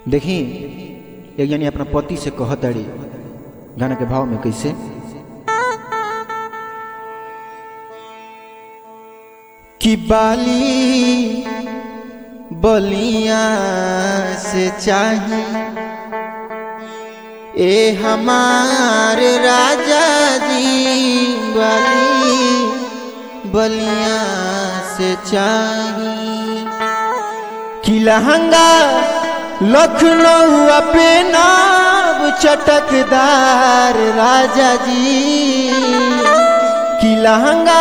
देखी एक जनी अपना पति से कहत अड़ी गाना के भाव में कैसे कि बाली बलिया से चाही ए हमारे राजा जी बाली बलिया से चाही कि लहंगा लखनऊ पे नाब चटकदार राजा जी कि लहंगा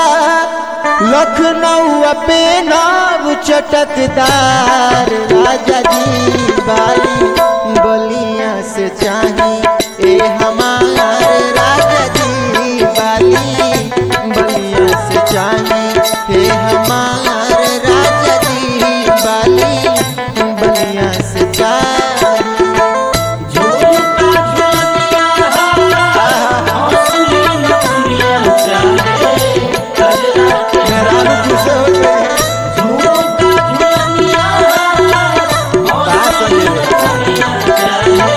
लखनऊ पे नाब चटकदार राजा जी बाली बलिया से चाही ए हमार राजा जी बाली बलिया से चाही ए हमार राजा जी बाली बलिया से चाही मेहरारू खुश हो गए कहाँ संगे?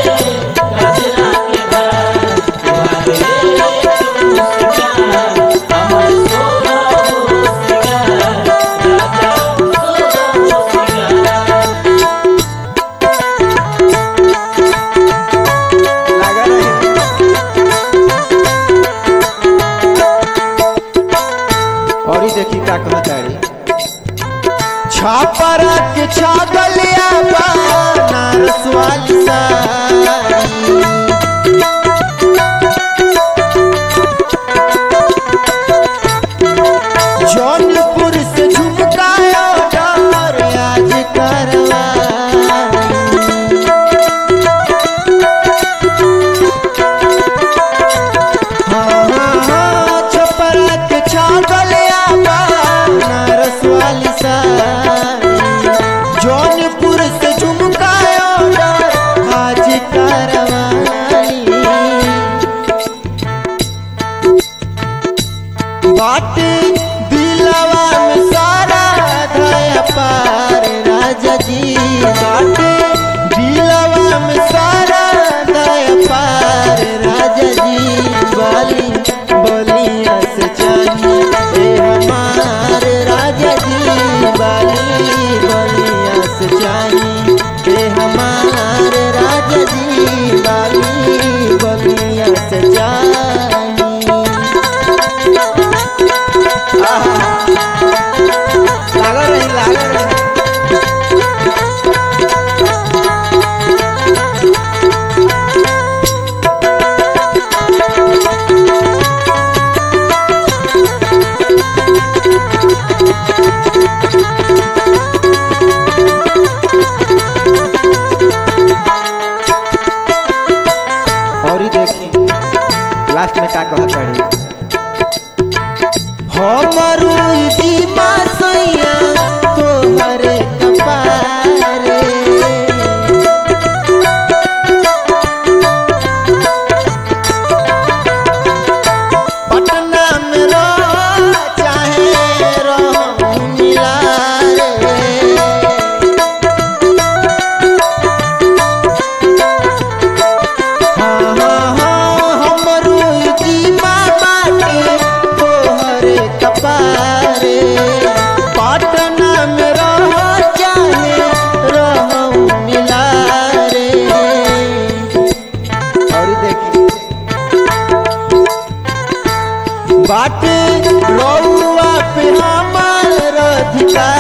लगा रहे और ही देखी का कहताड़ी छापरा के छागलिया बनारस वाली साड़ी जौनपुर से झुमकाया डार आज करवा छपरा के छागलिया बनारस वाली साड़ी जौनपुर से झुमकाया आज करवाली बाटे दिलवा में सारा धया पार राजा जी बाटे दिलवा में सारा धया पार राजा जी बाली बलिया से चाहिए ए हमार राजा जी बाली बलिया से चाहिए ए हमार राजा जी बाली बलिया से चाहिए लागल रही लागल रही और ही देखी लास्ट में का कहत पड़ी हमरू दीमा सैया तोहर कपारे पटना में रह चाहे रह मिला रे हाँ, हाँ, हाँ, हमरू जीवा बाटे तोहरे कपारे पाटना में रह चाहे रहूं मिला रे और देखी बाटे रउआ पे हमार अधिकार